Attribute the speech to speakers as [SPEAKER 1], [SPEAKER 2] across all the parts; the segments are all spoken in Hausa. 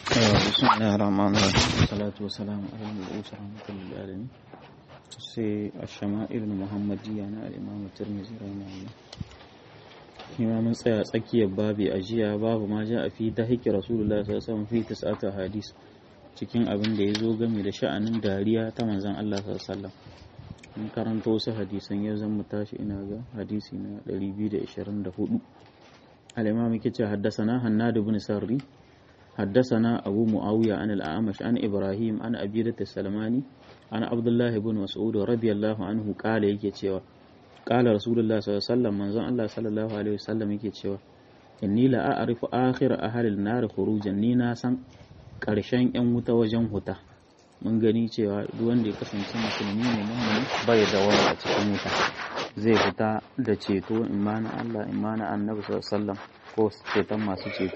[SPEAKER 1] بسم الله الرحمن الرحيم والصلاة والسلام على المبعوث رحمة للعالمين sai الشمائل المحمدية na الإمام الترمذي رحمه الله kima mun tsaya tsakiyar babi a jiya babu ma ja a fi ta hiki rasulullah sallallahu alaihi wasallam fi tis'ata hadis cikin abin da ya zo game da sha'anin dariya ta manzon Allah sallallahu alaihi wasallam mun karanta wasu hadisan yau zan mu tashi ina ga hadisi na 224 al-imam yake ce haddasana hannad ibn sarri حدثنا أبو معاوية عن الأعمش عن إبراهيم عن أبيرة السلماني عن عبد الله بن مسعود رضي الله عنه قال yake cewa قال رسول الله صلى الله عليه وسلم manzon Allah sallallahu alaihi wasallam yake cewa inni la a'rifu akhir ahli an-nar khurujan ni na san karshen yan wuta wajen huta mun gani cewa duk wanda ya kasance musulmi ne mummuni bai da wani a cikin wuta zai fita da ceto imana Allah imana annabi sallallahu alaihi wasallam ko ceton masu ceto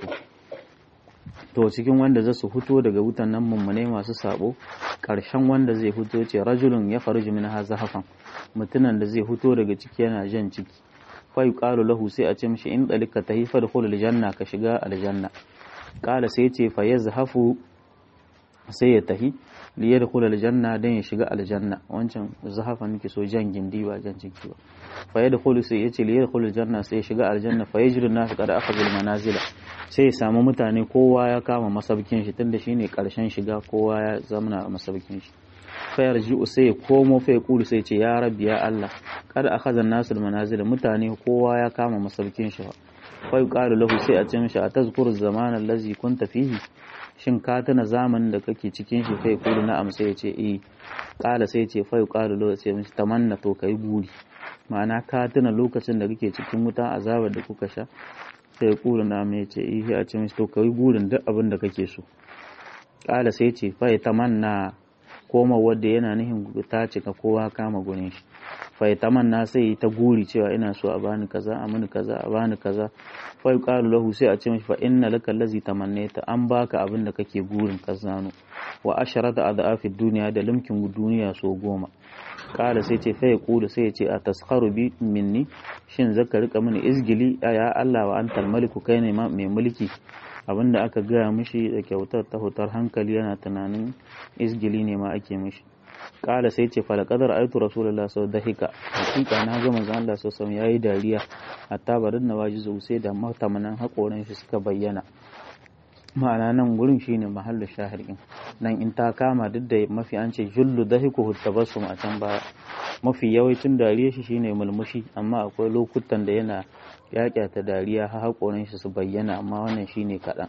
[SPEAKER 1] to cikin wanda za su fito daga wutan nan mummune masu sabo ƙarshen wanda zai fito ce rajulun ya faruji min hazafan mutunan da zai fito daga ciki yana jan ciki fa yuqalu lahu sai a ce mishi in dalika tahifa da khulul janna ka shiga aljanna qala sai ce fa yazhafu sai ya tahi li yadkhul aljanna dan ya shiga aljanna wancan zahafan nake so jan gindi ba jan ciki ba fa yadkhulu sai ya ce li yadkhul aljanna sai ya shiga aljanna fa yajru nas qad akhadhu almanazila sai ya samu mutane kowa ya kama masaukin shi tunda shine karshen shiga kowa ya zamana a masaukin shi fa yarji'u sai ya komo fa ya kulu sai ce ya rabbi ya Allah kada akhadha an-nasu al-manazil mutane kowa ya kama masaukin shi fa yuqalu lahu sai a ce mishi atazkuru zaman allazi kunta fihi shin ka tuna zamanin da kake cikin shi fa ya kulu na'am sai ya ce eh kala sai ya ce fa yuqalu lahu sai mishi tamanna to kai buri ma'ana ka tuna lokacin da kake cikin wuta azabar da kuka sha sai ya kula na mai ce ihe a ce mishi to kai burin duk abin da kake so kala sai ce fa ya tamanna koma wadda yana nihin ta cika kowa kama gurin shi fa ya tamanna sai ta guri cewa ina so a bani kaza a mini kaza a bani kaza fa yuqalu lahu sai a ce mishi fa inna laka allazi tamannaita an baka abin da kake burin ka zano wa asharata adhafi duniya da limkin duniya so goma kala sai ce fa ya kula sai ya ce a taskharu bi minni shin zaka rika mini izgili ya Allah wa antal maliku kai ne mai mulki abinda aka gaya mishi da kyautar ta hutar hankali yana tunanin izgili ne ma ake mishi kala sai ce falakadar aitu rasulullah sau da hika hakika na ga manzon Allah sau sau yayi dariya hatta barin na waji sai da matamanan hakoran shi suka bayyana ma'ana nan gurin shine mahallin shahirin nan in ta kama duk da mafi an ce jullu dahiku tabassum a can baya mafi yawancin dariya shi shine mulmushi amma akwai lokutan da yana ta dariya har hakoran shi su bayyana amma wannan shine kaɗan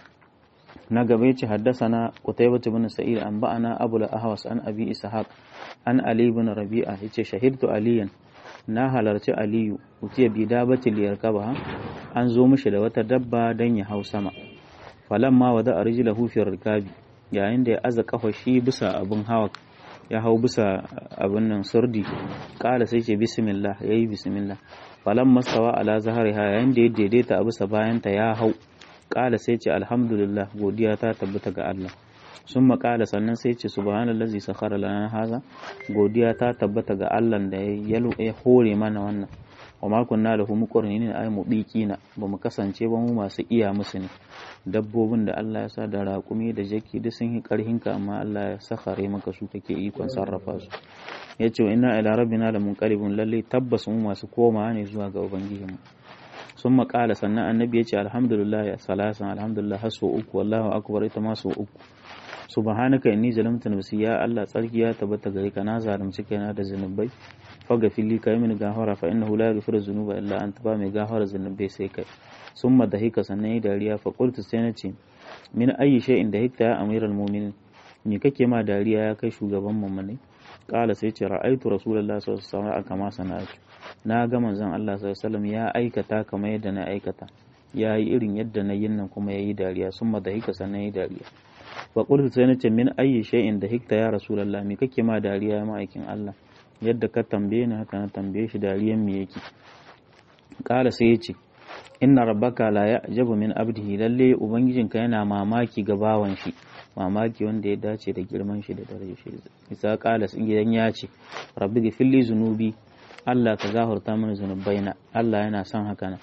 [SPEAKER 1] na gaba yace haddasana Qutaybah ibn Sa'id an ba'ana Abu al-Ahwas an Abi Ishaq an Ali ibn Rabi'a yace shahidtu Aliyan na halarci Aliyu utiya bi dabatil yarkaba an zo mishi da wata dabba dan ya hau sama falamma wada arjilahu fi rikabi yayin da ya aza kafa shi bisa abin hawa ya hau bisa abin nan surdi kala sai ce bismillah yayi bismillah falamma stawa ala zahariha yayin da ya daidaita a bisa bayanta ya hau kala sai ce alhamdulillah godiya ta tabbata ga Allah sun makala sannan sai ce subhanallazi sakhara lana haza godiya ta tabbata ga Allah da ya hore mana wannan wa ma kunna lahu muqrinin ay mubiqina ba mu kasance ba mu masu iya musu ne dabbobin da Allah ya sa da raƙumi da jaki duk sun yi karhin ka amma Allah ya sakhare maka su kake ikon sarrafa su yace inna ila rabbina lamunqalibun lalle tabbas mu masu komawa ne zuwa ga ubangijinmu sun makala sannan annabi ya ce alhamdulillah ya salasan alhamdulillah har sau uku wallahu akbar ita ma sau uku subhanaka inni zalamtu nafsi ya Allah tsarki ya tabbata gare ka na zalunci kaina da zunubai faga fili kai mini gafara fa innahu la yaghfiru dhunuba illa anta ba mai gafara zunubai sai kai summa dahika sannan yi dariya fa qultu sai na ce min ayi shay'in dahikta ya amiral mu'minin me kake ma dariya ya kai shugaban mu'mini kala sai ce ra'aitu rasulullahi sallallahu alaihi wasallam kama sana'atu na ga manzon Allah sallallahu ya aikata kamar yadda na aikata ya yi irin yadda na yin nan kuma ya yi dariya sun da hika sannan yi dariya wa qultu sai nace min ayyi shay'in da hikta ya rasulullah me kake ma dariya ya ma'aikin Allah yadda ka tambaye ni haka na tambaye shi dariyan me yake kala sai yace inna rabbaka la ya'jabu min abdihi lalle ubangijinka yana mamaki ga bawan shi mamaki wanda ya dace da girman shi da darajar shi isa kala sun gidan ya ce rabbi gifilli zunubi Allah ka gafarta mini zunubaina Allah yana son haka nan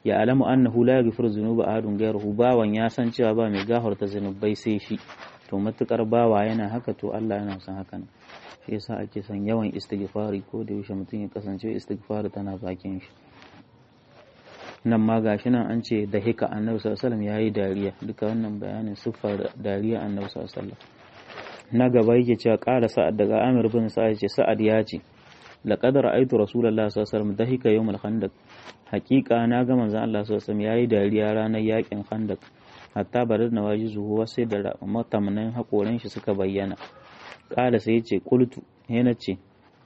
[SPEAKER 1] ya alamu annahu la yaghfiru dhunuba ahadun ghayruhu bawan ya san cewa ba mai gafarta zunubai sai shi to matukar bawa yana haka to Allah yana son haka ne shi yasa ake son yawan istighfari ko da yaushe mutum ya kasance istighfari tana bakin shi nan ma gashi nan an ce da hika annabi sallallahu alaihi yayi dariya duka wannan bayanin siffar dariya annabi sallallahu alaihi na gaba yake cewa ƙara sa'ad daga Amir bin Sa'ad ce sa'ad ya ce laqad ra'aytu rasulullahi sallallahu alaihi wasallam dahika yawmal khandaq haqiqa na ga manzon Allah sallallahu alaihi wasallam yayi dariya ranar yakin khandaq hatta barar na waji zuwa sai da matamnan hakoran shi suka bayyana ƙala sai ce qultu yana ce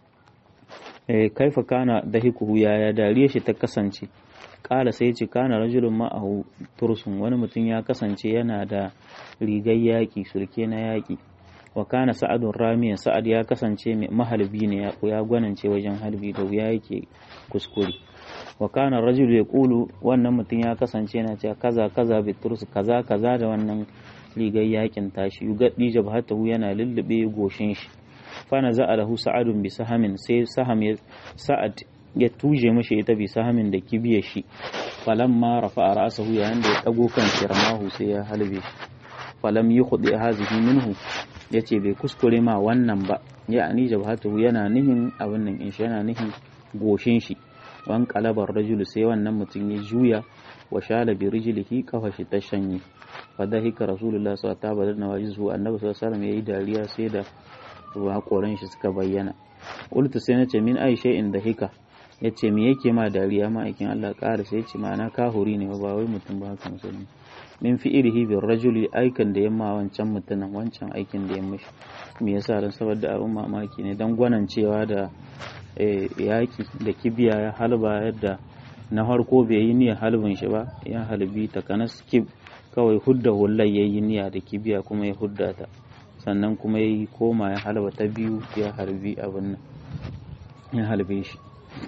[SPEAKER 1] eh kaifa kana dahikuhu yaya dariya shi ta kasance ƙala sai ce kana rajulun ma'ahu tursun wani mutum ya kasance yana da rigar yaƙi surke na yaƙi wa kana sa'adun ramiya sa'ad ya kasance mai mahalbi ne ya gwanance wajen halbi da wuya yake kuskure wa kana rajul ya kulu wannan mutum ya kasance yana cewa kaza kaza biturus kaza kaza da wannan rigar yakin tashi yugaddi jabhatahu yana lullube goshin shi fana za'a lahu sa'adun bi sahamin sai saham ya sa'ad ya tuje mashi ita bi sahamin da kibiyar shi falamma rafa'a ra'sahu yayin da ya dago kan shirmahu sai ya halbe shi falam yukhdi hazihi minhu yace bai kuskure ma wannan ba ya ani jabhatahu yana nihin abin nan in shi yana nihin goshin shi wan kalabar rajulu sai wannan mutum ya juya wa shala bi rijlihi kafa shi ta shanye fadahika rasulullah sallallahu alaihi wasallam nawajizu annabi sallallahu alaihi wasallam yayi dariya sai da hakoran shi suka bayyana qultu sai nace min ai shay'in da hika yace me yake ma dariya ma aikin Allah ƙara sai yace ma'ana kahuri ne ba wai mutum ba haka musulmi min fi'ilihi bir rajuli aikan da yamma wancan mutumin wancan aikin da ya mishi me yasa dan saboda abin mamaki ne dan gwanancewa da yaki da kibiya ya halba yadda na harko bai yi niyyar halbin shi ba ya halbi ta kanas kib kawai hudda hullai ya yi niyya da kibiya kuma ya hudda ta sannan kuma ya yi koma ya halba ta biyu ya harbi abin nan ya halbe shi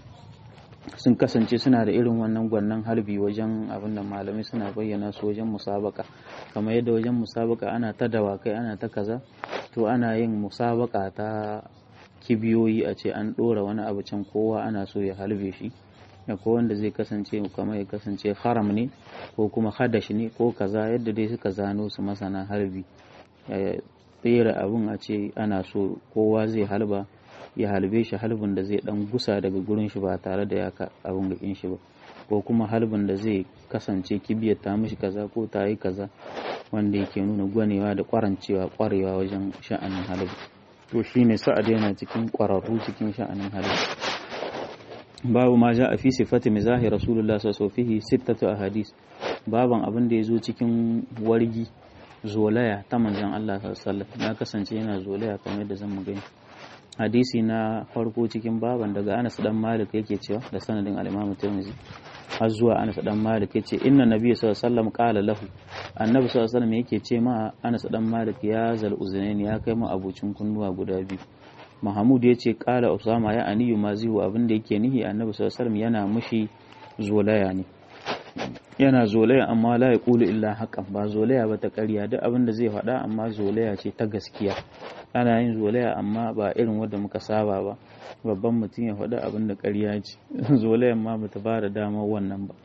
[SPEAKER 1] sun kasance suna da irin wannan gwannan harbi wajen abin da malamai suna bayyana su wajen musabaka kamar yadda wajen musabaka ana ta dawakai ana ta kaza to ana yin musabaka ta kibiyoyi a ce an ɗora wani abu can kowa ana so ya halbe shi ko wanda zai kasance kamar ya kasance haram ne ko kuma hadash ne ko kaza yadda dai suka zano su masana harbi tsere abun a ce ana so kowa zai halba ya halbe shi halbin da zai dan gusa daga gurin shi ba tare da ya ka abun gakin shi ba ko kuma halbin da zai kasance kibiyar ta mishi kaza ko ta yi kaza wanda yake nuna gwanewa da kwarancewa kwarewa wajen sha'anin halbi to shine sa'ad yana cikin kwararru cikin sha'anin halbi babu ma ja a fi sifati mizahi rasulullah sallallahu alaihi sittatu ahadis baban abin da ya zo cikin wargi zolaya ta manzon Allah sallallahu alaihi ya kasance yana zolaya kamar yadda zan mu gani hadisi na farko cikin baban daga Anas dan Malik yake cewa da sanadin al-Imam Tirmidhi har zuwa Anas dan Malik yace inna nabiyyu sallallahu alaihi wasallam qala lahu annabi sallallahu alaihi wasallam yake ce ma Anas dan Malik ya zal uzunaini ya kai mu abucin kunnuwa guda biyu Mahmud ya ce kala Usama ya aniyu mazihu abin da yake nihi annabi sallallahu alaihi wasallam yana mushi zolaya ne yana zolaya amma la yaqulu illa haqqan ba zolaya ba ta ƙarya duk abin da zai faɗa amma zolaya ce ta gaskiya ana yin zolaya amma ba irin wanda muka saba ba babban mutum ya faɗa abin da ƙarya ce zolayan ma bata ba da damar wannan ba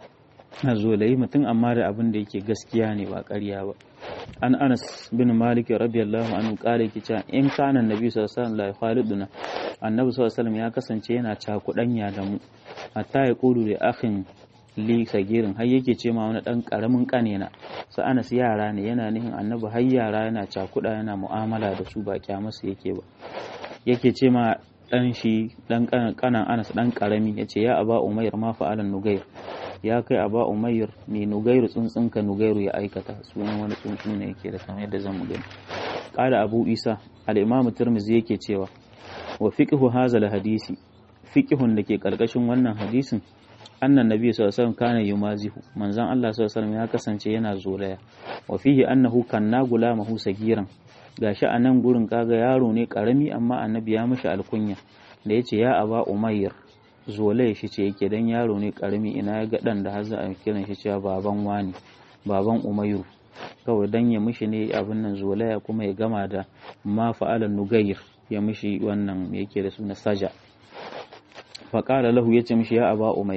[SPEAKER 1] a zolayi mutum amma da abin da yake gaskiya ne ba ƙarya ba an anas bin malik radiyallahu anhu kare ki cewa in kana annabi sallallahu alaihi wasallam la khaliduna annabi sallallahu alaihi wasallam ya kasance yana cakudanya da mu hatta ya kulu da akhin li sagirin har yake ce ma wani dan karamin kane na sa anas yara ne yana nihin annabi har yara yana cakuda yana mu'amala da su ba kyamarsu yake ba yake ce ma dan shi dan kanan anas dan karami yace ya aba umayr ma fa'alan nugair ya kai aba umayr ne nugairu tsuntsunka nugairu ya aikata sunan wani tsuntsu ne yake da kamar yadda zan mu gani qala abu isa al-imam tirmidhi yake cewa wa fiqhu hadha hadisi fiqhun da ke karkashin wannan hadisin annan nabi sallallahu alaihi wasallam kana yumazihu manzon Allah sallallahu alaihi wasallam ya kasance yana zolaya wa fihi annahu kanna gulamahu sagiran gashi a nan gurin kaga yaro ne karami amma annabi ya mishi alkunya da yace ya aba umayr zolaya shi ce yake dan yaro ne karami ina ya ga dan da har za a kiran shi cewa baban wani baban umayru kawai dan ya mishi ne abin nan zolaya kuma ya gama da ma fa'alan nugayr ya mishi wannan yake da suna saja faƙala lahu ya ce mishi ya aba umair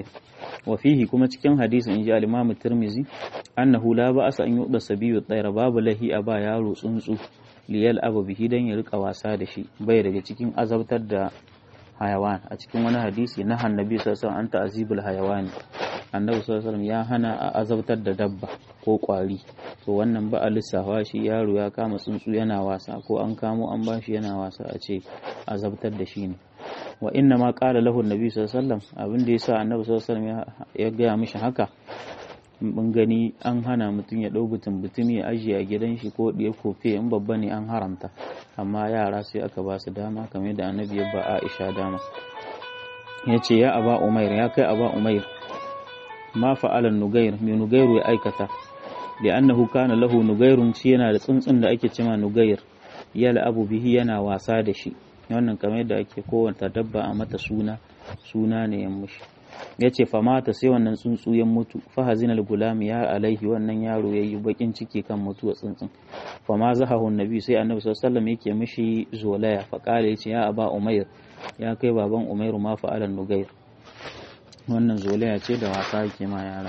[SPEAKER 1] wa fihi kuma cikin hadisin inji al-Imam Tirmidhi annahu la ba'asa an yu'da sabiyu tsaira babu lahi a ba yaro tsuntsu liyal abu bihi dan ya rika wasa da shi bai daga cikin azabtar da hayawan a cikin wani hadisi na annabi sallallahu alaihi wasallam an ta'azibul hayawani annabi sallallahu alaihi ya hana a azabtar da dabba ko kwari to wannan ba a lissafa shi yaro ya kama tsuntsu yana wasa ko an kamo an bashi yana wasa a ce azabtar da shi ne wa inna ma qala lahu annabi sallallahu alaihi wasallam abin da yasa annabi sallallahu alaihi wasallam ya gaya mishi haka mun gani an hana mutum ya ɗau butun butun ya ajiye a gidan shi ko ɗaya kofe in babba ne an haramta amma yara sai aka ba su dama kamar da annabi ya ba Aisha dama ya ce ya aba umair ya kai aba umair ma fa'alan nugair mai nugairu ya aikata da annahu kana lahu nugairun shi yana da tsuntsun da ake cima nugair yala abu bihi yana wasa da shi wannan kamar yadda ake kowanta dabba a mata suna suna ne ya mushi ya ce famata sai wannan tsuntsu ya mutu fahazinal gulam ya alaihi wannan yaro ya yi bakin ciki kan mutuwa tsuntsun fama zahahu nabi sai annabi sallallahu alaihi yake mishi zolaya fa kala yace ya aba umair ya kai baban umairu ma fa'alan nugair wannan zolaya ce da wasa yake ma yara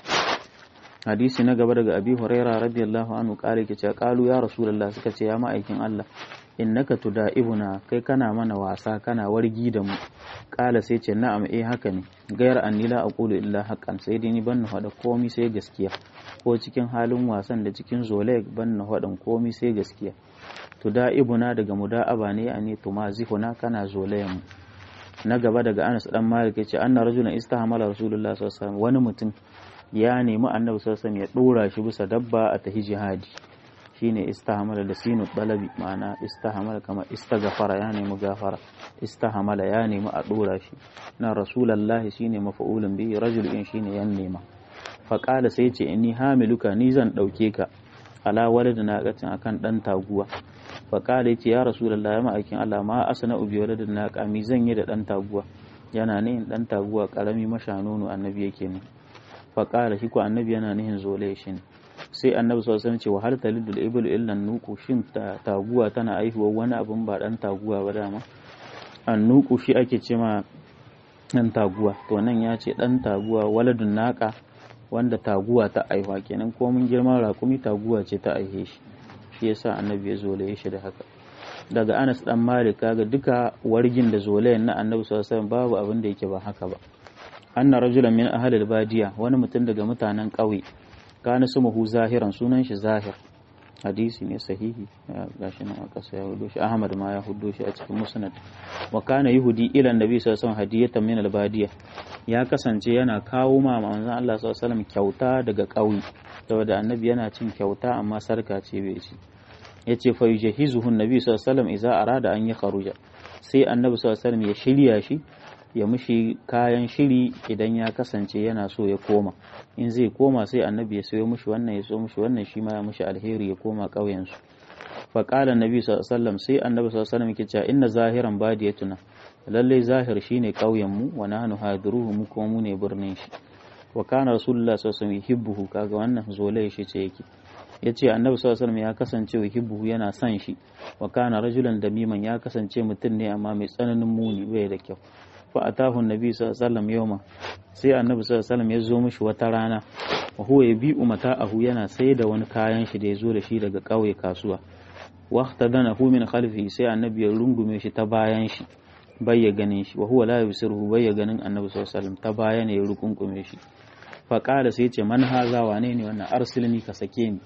[SPEAKER 1] hadisi na gaba daga abi huraira radiyallahu anhu kare yake cewa qalu ya rasulullah suka ce ya ma'aikin Allah innaka tuda'ibuna kai kana mana wasa kana wargi da mu kala sai ce na'am eh haka ne gayar anni la aqulu illa haqqan sai dai ni ban na hada komai sai gaskiya ko cikin halin wasan da cikin zolai ban na hadan komai sai gaskiya tuda'ibuna daga muda'aba ne ani tumazihuna kana zolayen mu na gaba daga Anas dan Malik yace anna rajulan istahamala rasulullah sallallahu alaihi wasallam wani mutum ya nemi annabi sallallahu alaihi wasallam ya dora shi bisa dabba a tahi jihadi shine istahamala da sinu dalabi ma'ana istahamala kama istaghfara ya nemi gafara istahamala ya nemi a dora shi na rasulullahi shine mafa'ulun bihi rajul in shine yan nema fa qala sai ce inni hamiluka ni zan dauke ka ala waladin naqatin akan dan taguwa fa qala yace ya rasulullahi ya ma'aikin Allah ma asna ubi waladin naqa mi zan yi da dan taguwa yana ne dan taguwa karami mashanunu annabi yake ne fa qala shi ko annabi yana nihin zole shi ne sai annabi sallallahu alaihi wasallam ce wa hal talidul iblu illa nuku shin taguwa tana aihuwa wani abin ba dan taguwa ba dama annuku shi ake ce ma dan taguwa to nan ya ce dan taguwa waladun naka wanda taguwa ta aihuwa kenan ko mun girman rakumi taguwa ce ta aihe shi shi yasa annabi ya zolaye shi da haka daga Anas dan Malik kaga duka wargin da zolayen na annabi sallallahu alaihi wasallam babu abin da yake ba haka ba anna rajulan min ahli badiya wani mutum daga mutanen ƙauye kana sumuhu zahiran sunan shi zahir hadisi ne sahihi gashi nan a ƙasa ya hudo shi ahmad ma ya hudo shi a cikin musnad wa kana yahudi ila annabi sallallahu alaihi wasallam hadiyatan min albadiya ya kasance yana kawo ma manzon Allah sallallahu alaihi wasallam kyauta daga ƙauye saboda annabi yana cin kyauta amma sarka ce bai ci yace fa yujahizuhu annabi sallallahu alaihi wasallam idza arada an yi kharuja sai annabi sallallahu alaihi wasallam ya shirya shi ya mushi kayan shiri idan ya kasance yana so ya koma in zai koma sai annabi ya sayo mushi wannan ya so mushi wannan shi ma ya mushi alheri ya koma ƙauyensu fa qala annabi sallallahu alaihi wasallam sai annabi sallallahu alaihi wasallam yake cewa inna zahiran badiyatuna lalle zahir shine ƙauyen mu wa nahnu hadiruhu mu kuma mu ne birnin shi wa kana rasulullah sallallahu alaihi wasallam yuhibbuhu kaga wannan zolai shi ce yake yace annabi sallallahu alaihi wasallam ya kasance yuhibbuhu yana son shi wa kana rajulan damiman ya kasance mutum ne amma mai tsananin muni bai da kyau fa atahu annabi sallallahu alaihi wasallam yawma sai annabi sallallahu alaihi wasallam ya zo mishi wata rana wa huwa yabi'u mata'ahu yana sai da wani kayan shi da ya zo da shi daga ƙauye kasuwa waqtadanahu min khalfihi sai annabi ya rungume shi ta bayan shi bai ya ganin shi wa huwa la yusiruhu bai ya ganin annabi sallallahu alaihi wasallam ta baya ne ya rukunkume shi fa qala sai ce man haza wane ne wannan arsilni ka sake ni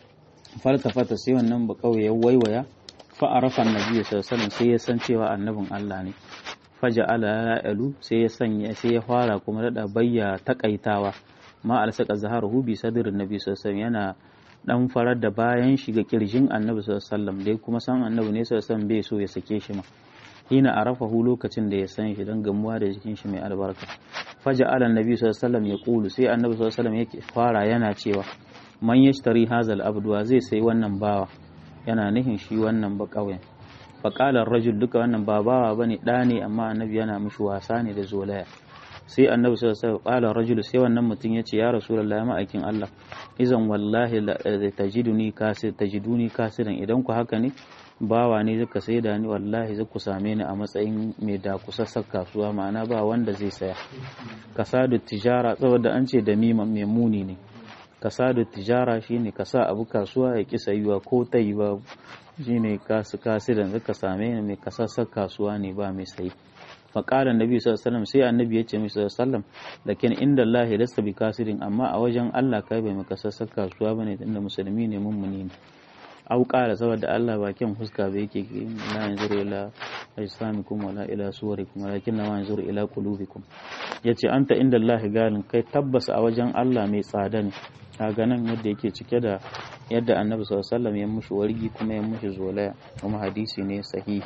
[SPEAKER 1] faltafata sai wannan ba ƙauye ya waiwaya fa arafa annabi sallallahu alaihi wasallam sai ya san cewa annabin Allah ne faja ala ya'alu sai ya sanya sai ya fara kuma dada bayya takaitawa ma alsaka zaharuhu bi sadrin nabi sallallahu alaihi yana dan farar da bayan shi ga kirjin annabi sallallahu alaihi wasallam dai kuma san annabi ne sallallahu alaihi bai so ya sake shi ma hina arafahu lokacin da ya san shi dan gamuwa da jikin shi mai albarka faja ala nabi sallallahu alaihi wasallam ya kulu sai annabi sallallahu alaihi wasallam yake fara yana cewa man yashtari hazal abduwa zai sai wannan bawa yana nihin shi wannan ba kauyen faƙalar rajul duka wannan ba bawa bane ɗa ne amma annabi yana mishi wasa ne da zolaya sai annabi sallallahu alaihi wasallam rajulu sai wannan mutum yace ya rasulullahi ma'aikin Allah izan wallahi tajiduni kasir tajiduni kasiran idan ku haka ne bawa ne zaka saida ni wallahi zaku same ni a matsayin mai da kusassar kasuwa ma'ana ba wanda zai saya kasadu tijara saboda an ce da mima mai muni ne kasadu tijara shine ka sa abu kasuwa ya ki sayuwa ko ta yi ba shine kasu kasiran zaka same ni mai kasassar kasuwa ne ba mai sayi faƙalar nabi sallallahu sai annabi ya ce mai sallallahu da ken inda Allah lasta bi kasirin amma a wajen Allah kai bai maka sassar kasuwa bane tunda musulmi ne mummuni ne au ƙara saboda Allah ba kyan fuska ba yake la yanzuru ila ajsamikum wala ila suwarikum walakin na yanzuru ila qulubikum yace anta inda Allah galin kai tabbas a wajen Allah mai tsada ne kaga nan yadda yake cike da yadda annabi sallallahu alaihi wasallam ya mushi wargi kuma ya mushi zolaya kuma hadisi ne sahihi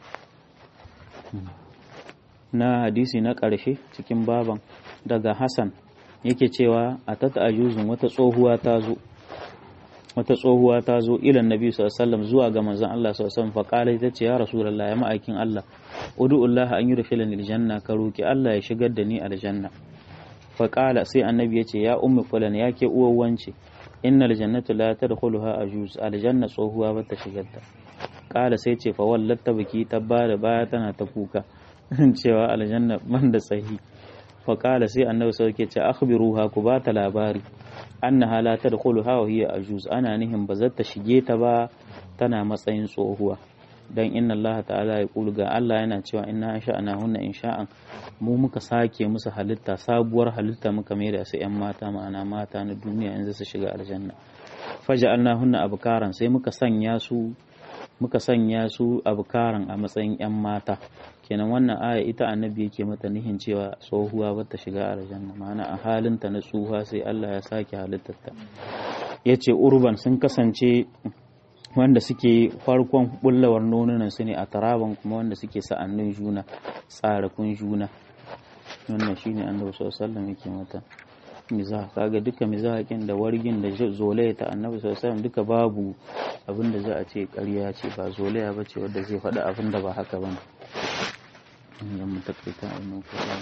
[SPEAKER 1] na hadisi na ƙarshe cikin baban daga Hassan yake cewa a tata ajuzun wata tsohuwa ta zo wata tsohuwa ta zo ilan nabi sallallahu zuwa ga manzon Allah sallallahu alaihi wasallam faqala ita ce ya rasulullahi ya ma'aikin Allah ud'ullaha an yudkhilani aljanna ka roki Allah ya shigar da ni aljanna faqala sai annabi ya ce ya ummu fulan ya ke uwar wance innal jannata la tadkhuluha ajuz aljanna tsohuwa bata shigar ta qala sai ce fa wallatta biki ta bada baya tana ta kuka cewa aljanna man da tsahi faƙala sai annabi sau ke ce akhbiruha ku ba ta labari annaha la tadkhuluha wa hiya ajuz ana nihin ba zata shige ta ba tana matsayin tsohuwa dan inna Allah ta'ala ya kulu ga Allah yana cewa inna sha'ana hunna insha'an mu muka sake musu halitta sabuwar halitta muka mai da su yan mata ma'ana mata na duniya in su shiga aljanna faja'alna hunna abkaran sai muka sanya su muka sanya su abkaran a matsayin 'yan mata kenan wannan aya ita annabi yake mata nihin cewa tsohuwa bata shiga aljanna ma'ana a halinta na tsuha sai Allah ya sake halittarta ya ce urban sun kasance wanda suke farkon bullawar nonunan su ne a taraban kuma wanda suke sa'annin juna tsarakun juna wannan shine annabi sallallahu alaihi yake mata mizah kaga duka mizahakin da wargin da zolaya ta annabi sallallahu alaihi duka babu abin da za a ce ƙarya ce ba zolaya ba ce wadda zai faɗi abin da ba haka ba ne mu takaita annan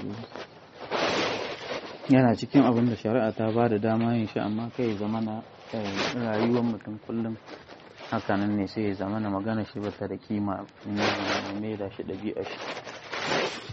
[SPEAKER 1] yana cikin abin da shari'a ta ba da dama yin shi amma kai zama na rayuwar mutum kullum hakanan ne sai ya zama na magana shi ba ta da kima ne mai da shi ɗabi'a shi